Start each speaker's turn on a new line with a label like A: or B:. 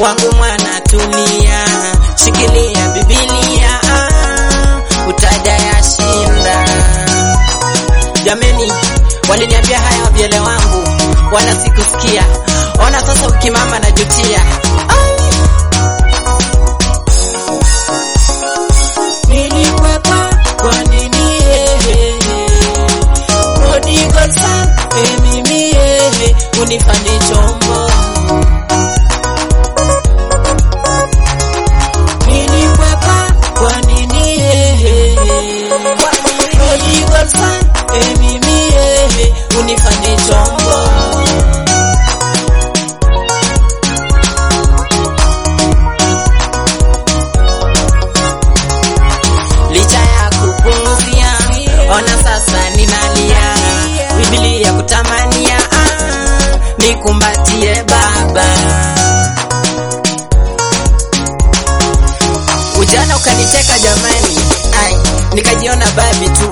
A: wangu mwana tulia, shikilia Biblia, ah, utaja yashinda. Jameni, waliniambia haya wavyele wangu, wala sikusikia. Ona sasa ukimama najutia. Nilikwepa kwa nini ehe? Prodigal son, eh, mimi ehe, unifanye chombo. Nilikwepa kwa nini ehe? Prodigal son, eh, mimi ehe, unifanye chombo. licha ya kupunguzia, ona sasa ninalia, Biblia kutamania, ah, nikumbatie Baba. Ujana ukanicheka jamani, ai, nikajiona babi tu,